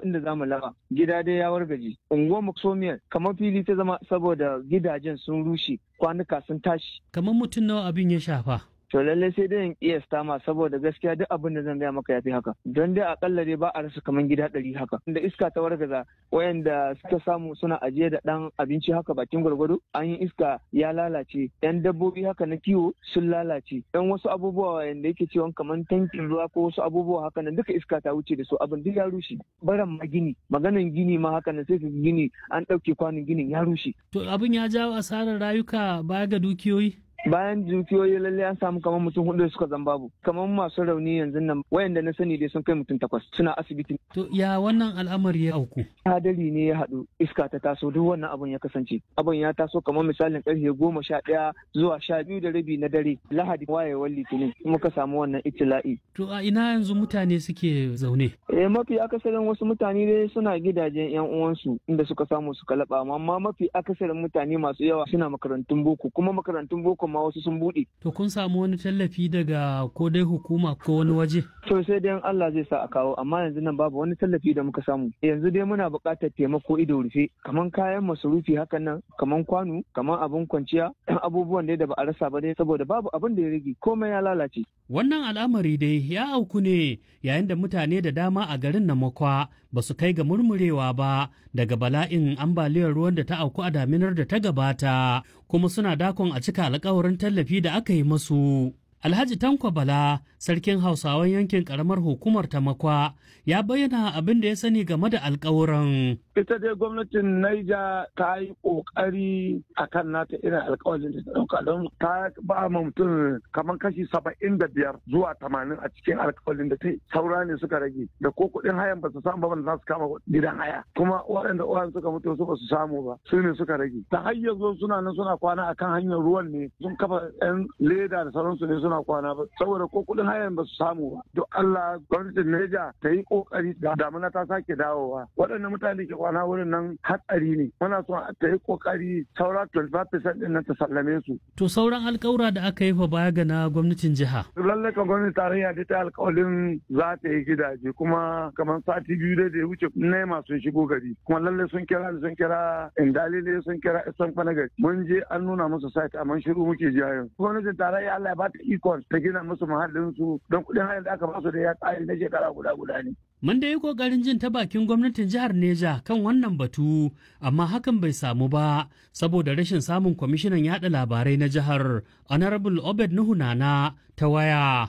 inda za mu laba gida dai ya wargaje unguwar muksomiyar kamar fili ta zama saboda gidajen sun rushe kwanuka sun tashi kamar mutum nawa abin ya shafa to lallai sai dai in kiyasta ma saboda gaskiya duk abin da zan gaya maka yafi haka don dai akalla dai ba a rasa kaman gida ɗari haka da iska ta wargaza wayanda suka samu suna ajiye da ɗan abinci haka bakin gwargwado an yi iska ya lalace yan dabbobi haka na kiwo sun lalace yan wasu abubuwa wayanda yake cewa kaman tankin ruwa ko wasu abubuwa haka nan duka iska ta wuce da su abin duk ya rushe baran ma gini maganan gini ma haka nan sai ka gini an ɗauke kwanon ginin ya rushe to abin ya jawo asarar rayuka baya ga dukiyoyi bayan dukiyoyi lalle an samu kamar mutum hudu da suka zan babu kamar masu rauni yanzu nan wayanda na sani dai sun kai mutum takwas suna asibiti to ya wannan al'amari ya auku hadari ne ya haɗu iska ta taso duk wannan abun ya kasance abun ya taso kamar misalin karfe goma sha ɗaya zuwa sha biyu da rabi na dare lahadi wayewar litinin muka samu wannan itila'i to a ina yanzu mutane suke zaune eh mafi akasarin wasu mutane dai suna gidajen yan uwansu inda suka samu suka laba amma mafi akasarin mutane masu yawa suna makarantun boko kuma makarantun boko ma wasu sun buɗe. To kun samu wani tallafi daga ko dai hukuma ko wani waje? To sai dai Allah zai sa a kawo amma yanzu nan babu wani tallafi da muka samu. Yanzu dai muna buƙatar taimako ido rufe kaman kayan masarufi hakan nan kaman kwano kaman abin kwanciya abubuwan dai da ba a rasa ba dai saboda babu abin da ya rage komai ya lalace. Wannan al'amari dai ya auku ne yayin da mutane da dama a garin Namakwa ba su kai ga murmurewa ba daga bala'in ambaliyar ruwan da ta auku a daminar da ta gabata kuma suna dakon a cika alkawarin tallafi da aka yi masu. Alhaji Tanko Bala, sarkin Hausawan yankin karamar hukumar Tamakwa, ya bayyana abin da ya sani game da alkawuran. Ita dai gwamnatin Naija ta yi ƙoƙari a kan nata irin alkawarin da ta ɗauka don ta ba ma mutum kamar kashi saba'in da biyar zuwa tamanin a cikin alkawarin da ta yi. Saura ne suka rage da ko kuɗin hayan ba su samu ba za su kama gidan haya. Kuma waɗanda uwan suka mutu su ba su samu ba su ne suka rage. Ta hanyar zo suna nan suna kwana akan hanyar ruwan ne sun kafa 'yan leda da sauransu ne suna kwana ba saboda ko kudin hayan ba su samu ba duk Allah gwamnatin Neja ta yi kokari da damuna ta sake dawowa waɗannan mutane ke kwana wurin nan hatsari ne muna son ta yi kokari saura 25% din nan ta sallame su to sauran alƙawura da aka yi fa baya ga na gwamnatin jiha lallai kan gwamnatin tarayya da ta alƙawalin za ta yi gidaje kuma kamar sati biyu da ya wuce nema sun shigo gari kuma lallai sun kira sun kira indalile sun kira isan gari mun je an nuna musu site amma shiru muke ji yanzu gwamnatin tarayya Allah ya ba ta ikon ta gina musu muhallinsu don kuɗin hayar da aka basu da ya tsari na shekara guda guda ne. Mun da yi ƙoƙarin jin ta bakin gwamnatin jihar Neja kan wannan batu, amma hakan bai samu ba saboda rashin samun kwamishinan yaɗa labarai na jihar Honorable Obed Nuhu Nana ta waya.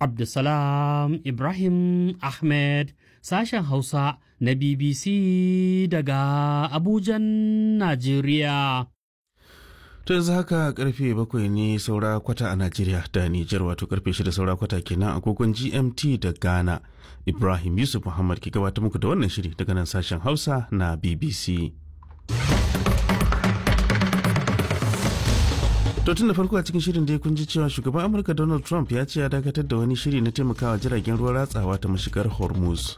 Abdulsalam Ibrahim Ahmed, sashen Hausa na BBC daga Abujan, Najeriya. To yanzu haka karfe bakwai ne saura kwata a Najeriya da Nijar wato karfe shida saura kwata kenan agogon GMT da Ghana. Ibrahim Yusuf Muhammad ke gabatar muku da wannan shiri daga nan sashen Hausa na BBC. To tun da farko a cikin shirin da kun ji cewa shugaban Amurka Donald Trump ya ce ya dakatar da wani shiri na taimakawa jiragen ruwa ratsawa ta mashigar Hormuz.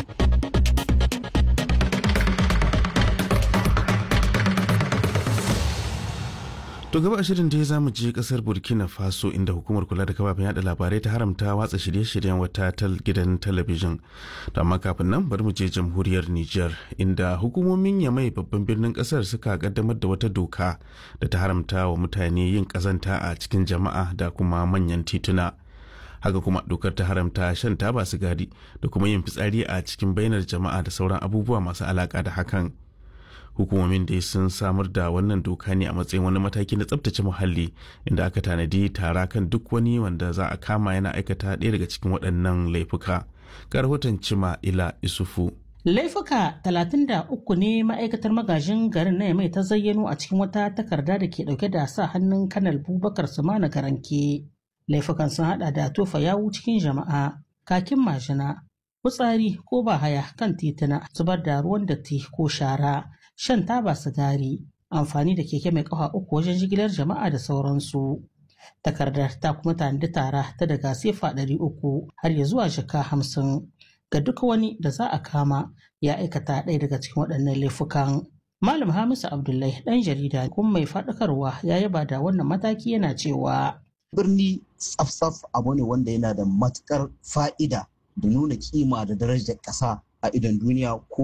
To gaba a shirin da za mu je kasar Burkina Faso inda hukumar kula da kafafen yada labarai ta haramta watsa shirye-shiryen wata tal gidan talabijin. To amma kafin nan bari mu je jamhuriyar Nijar inda hukumomin Yamai babban birnin kasar suka kaddamar da wata doka da ta haramta wa mutane yin kazanta a cikin jama'a da kuma manyan tituna. Haka kuma dokar ta haramta shan taba sigari da kuma yin fitsari a cikin bainar jama'a da sauran abubuwa masu alaka da hakan. hukumomin dai sun samar da wannan doka ne a matsayin wani mataki na tsabtace muhalli inda aka tanadi tara kan duk wani wanda za a kama yana aikata ɗaya daga cikin waɗannan laifuka ga rahoton cima ila isufu Laifuka 33 ne ma'aikatar magajin garin na mai ta zayyano a cikin wata takarda da ke dauke da sa hannun kanal bubakar sumana garanke. Laifukan sun hada da tofa yawu cikin jama'a, kakin majina, kutsari ko bahaya kan tituna, zubar da ruwan datti ko shara, shan taba sigari, amfani da keke mai kafa uku wajen jigilar jama'a da sauransu. Takardar ta kuma tanadi tara ta daga sefa ɗari uku har ya zuwa jaka hamsin ga duk wani da za a kama ya aikata ɗaya daga cikin waɗannan laifukan. Malam Hamisu Abdullahi ɗan jarida kuma mai faɗakarwa ya yaba da wannan mataki yana cewa. Birni tsaf-tsaf abu ne wanda yana da matukar fa'ida da nuna kima da darajar ƙasa a idon duniya ko